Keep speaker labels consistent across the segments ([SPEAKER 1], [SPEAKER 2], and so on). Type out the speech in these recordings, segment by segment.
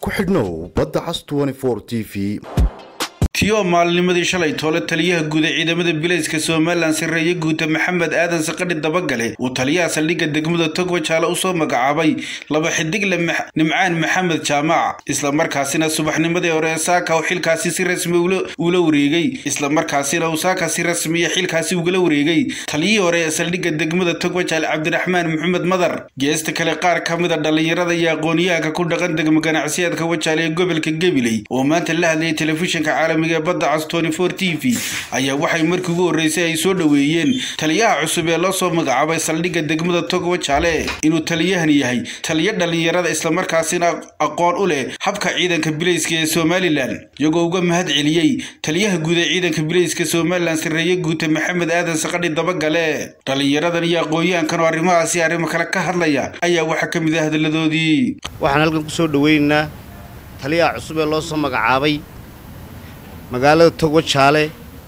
[SPEAKER 1] ku xidhnow badda cas t v
[SPEAKER 2] tiyoo maalinimadii shalay toole taliyaha guud ee ciidamada bilayska somalilan sarreeye guuta maxamed aadan saqadhi dabagale uu taliyaha saldhigga degmada togwa jaale usoo magacaabay laba xidigle nimcaan maxamed jaamac islamarkaasina subaxnimadii hore saaka uu xilkaasi si rasmi uula wareegay islamarkaasina uu saaka si rasmiya xilkaasi ugala wareegay taliyihii hore ee saldhigga degmada togwa jaale cabdiraxmaan maxamed madar geesta kale qaar ka mida dhallinyarada iyo aqoonyahanka ku dhaqan degmo ganacsiyaadka wajaale ee gobolka gabiley oo maanta la hadlayay telefishinka caalamiga badda cas t v ayaa waxay markii ugu horreysay ay soo dhoweeyeen taliyaha cusub ee loo soo magacaabay saldhigga degmada togwa jaale inuu taliyahan yahay taliyo dhallinyarada islamarkaasina aqoon u leh habka ciidanka bilayska ee somalilan iyagoo uga mahad celiyey taliyaha guud ee ciidanka bilayska somalilan sarreeye guuta maxamed aadan saqadhi dabagale dhallinyaradan iyo aqoon-yahankan oo arrimahaasi arrimo kale ka hadlaya ayaa waxaa ka mid ah hadalladoodii
[SPEAKER 3] waxaan halkan kusoo dhoweynaynaa taliyaha cusub ee loo soo magacaabay magaalada togwa jaale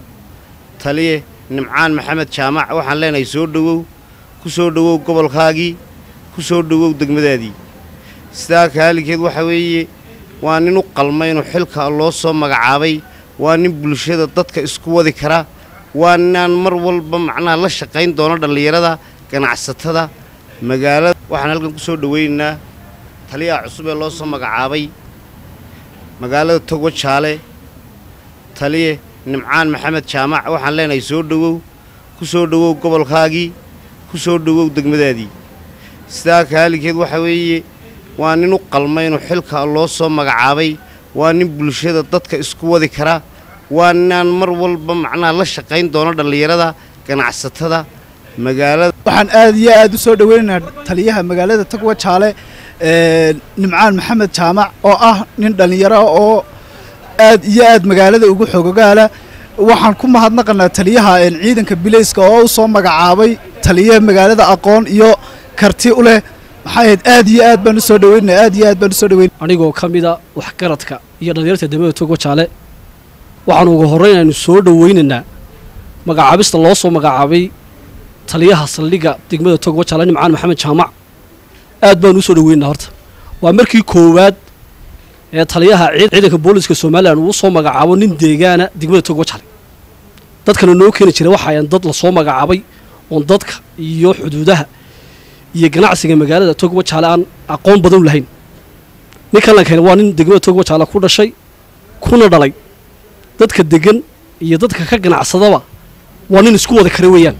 [SPEAKER 3] taliye nimcaan maxamed jaamac waxaan leenahay soo dhowow ku soo dhowow gobolkaagii ku soo dhowow degmadaadii sidaa kaalinkeed waxa weeye waa nin u qalma inuu xilka loo soo magacaabay waa nin bulshada dadka isku wadi kara waa ninaan mar walba macnaha la shaqayn doono dhallinyarada ganacsatada magaalada waxaan halkan ku soo dhoweynaynaa taliyaha cusub ee loo soo magacaabay magaalada togwa jaale taliye nimcaan maxamed jaamac waxaan leenahay soo dhowow ku soo dhowow gobolkaagii ku soo dhowow degmadaadii sidaa kaalinkeed waxa weeye waa nin u qalma inuu xilka loo soo magacaabay waa nin bulshada dadka isku wadi kara waa ninaan mar walba macnaha la shaqayn doono dhallinyarada ganacsatada magaalada
[SPEAKER 4] waxaan aad iyo aad u soo dhoweynaynaa taliyaha magaalada togwa jaale nimcaan maxamed jaamac oo ah nin dhallinyaro oo aad iyo aad magaalada ugu xogogaala waxaan ku mahadnaqanaa taliyaha ciidanka bilayska oo u soo magacaabay taliyaha magaalada aqoon iyo karti u leh maxaa ahayd aad iyo aad baan usoo dhaweynana aad iyo aad baan usoo dhaweyn
[SPEAKER 5] anigoo ka mida waxgaradka iyo dhallinyarta degmada togwa jaale waxaan ugu horrayn aynu soo dhoweynaynaa magacaabista loo soo magacaabay taliyaha saldhigga degmada togwa jaale nimcaan maxamed jaamac aad baan usoo dhaweynaa horta waa markii koowaad ee taliyaha ciidanka booliska somalilan uu soo magacaabo nin deegaana degmada togwa jaale dadkana noo keeni jira waxaayan dad lasoo magacaabay oon dadka iyo xuduudaha iyo ganacsiga magaalada togwa jaale aan aqoon badan u lahayn ninkan la keena waa nin degmada togwa jaale ku dhashay kuna dhalay dadka degan iyo dadka ka ganacsadaba waa nin isku wada kara weeyaan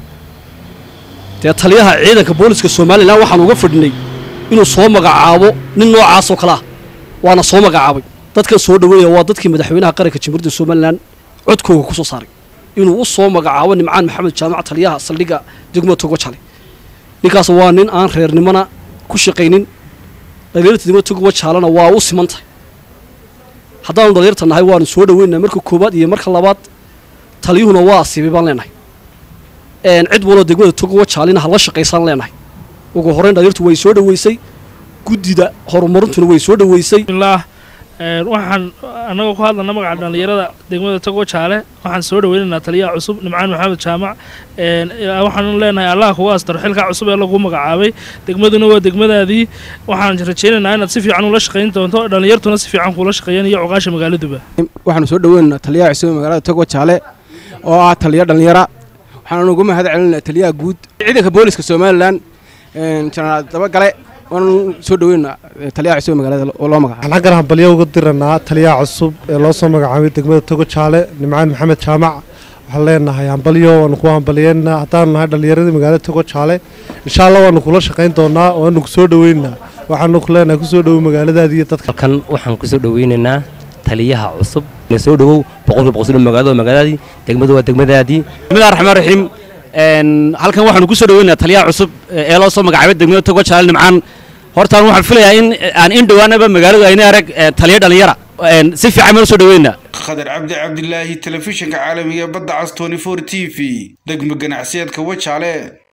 [SPEAKER 5] dee taliyaha ciidanka booliska somalilan waxaan uga fadhinay inuu soo magacaabo nin noocaasoo kale ah waana soo magacaabay dadkan soo dhaweynaya waa dadkii madaxweynaha qaranka jamhuuriyadda somalilan codkooga ku soo saaray inuu u soo magacaabo nimcaan maxamed jaamac taliyaha saldhigga degmada togwa jale ninkaas waa nin aan reernimona ku shaqaynin dhalinyarta degmada togwa jaalena waa u siman tahay haddaanu dhalinyarta nahay waanu soo dhaweynaa marka koowaad iyo marka labaad taliyuhuna waa asiibay baan leenahay cid waloo degmada togwa jaalina ha la shaqaysaan leenahay ugu horrayn dhalinyartu way soo dhaweysay guddida horumarintuna way soo dhaweysay
[SPEAKER 6] waxaan annagoo ku hadlana magaca dhallinyarada degmada togwa jaale waxaan soo dhaweynaynaa taliyaha cusub nimcaan maxamed jaamac waxaanu leenahay allah kuga astaro xilkaa cusub ee lagu magacaabay degmaduna waa degmadaadii waxaan rajaynaynaa inaad si fiican ula shaqayn doonto dhallinyartuna si fiican kuula shaqeeyaan iyo cuqaasha magaaladuba
[SPEAKER 7] waxaanu soo dhaweynaynaa taliyaha cusub ee magaalada togwa jaale oo ah taliyo dhallinyara waxaanu uga mahad celinaynaa taliyaha guud ciidanka booliska somalilan jenaraal dabagale waanu soo dhaweynaa taliyaha cusub ee magaalada oo loo magacaabay
[SPEAKER 8] waxaan xaggan hambalyo uga diranaa taliyaha cusub ee loo soo magacaabay degmada togo jaale nimcaan maxamed jaamac waxaan leenahay hambalyo waanu ku hambalyeynaa haddaanu nahay dhallinyaradii magaalada togo jaale insha allah waanu kula shaqayn doonaa waanu ku soo dhaweynaa waxaanu ku leenahay kusoo dhowow magaaladaadii iyo dadka
[SPEAKER 9] halkan waxaan kusoo dhaweynaynaa taliyaha cusub soo dhowow boqolkiiba boqol soo dhow magaalada magaaladaadii degmadu waa degmadaadii
[SPEAKER 10] bismillahi raxmaan raxiim halkan waxaanu kusoo dhaweynayaa taliyaha cusub ee loo soo magacaabay degmada togwa jaale nimcaan hortaan waxaan filayaa in aan in dhowaanaba magaaladu ayna arag taliyo dhallinyara si fiican baan usoo dhaweynaa
[SPEAKER 2] khadar cabdi cabdilaahi telefishinka caalamiga badda cas t v degmo ganacsiyeedka wajaale